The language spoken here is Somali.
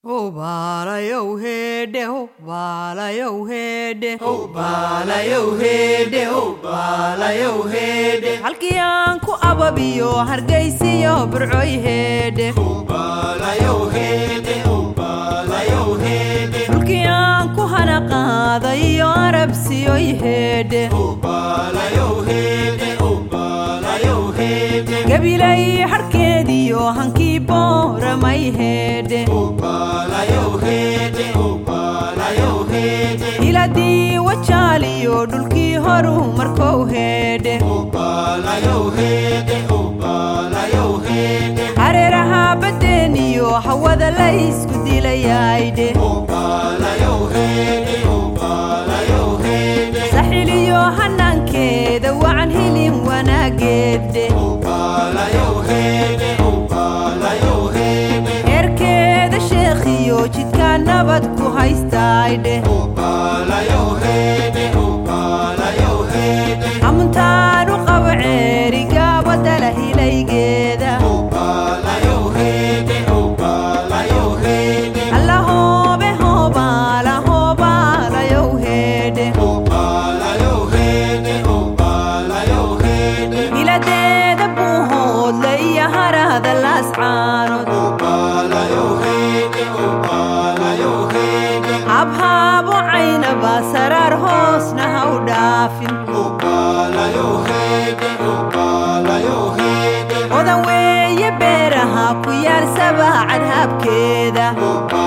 baalayow heedhe ho baalayow heedhe baalayow heedhe oh baalayow heedhe halkii aan ku ababiyo hargaysiyo burcoy heedhe baalayow heedhe oh baalayow heedhe dhulkii aan ku hana qaadayo arabsiyoy heedhe baalayow heedhe oh baalayow heedhe gabilay harkeediyo hankii booramay heedhe baalayow heedhe oh baalayow heedhe hiladii wajaaliyo dhulkii horu markow heedhe baalayow heedhe oh baalayow heedhe hareeraha baddeeniyo hawada la isku dilayaydhe baalayow heedhe oh baalayow heedhe saxiliyo hanaankeeda wacan hilin wanaageedhe baalayow heedhe oh baalayow heedhe eerkeeda sheekhiyo jidkaa nabad ku haystaydhe baalayow heedhe oh baalayow heedhe hamuntaanu qabo ceerigaabadala hilaygeeda baalayow heedhe oh baalayow heedhe alla hoobe hoobaala hoobaalayow heedhe baalayow heedhe oh baalayow heedhe hiladeeda buu hoodle iyo harahda laascaanood baalayow heedhe oh baalayow heedhe habhaabo caynaba saraar hoosna ha u dhaafin baalayow heedhe oh baalayow heedhe odan weeye beeraha ku yaal sabaacad habkeeda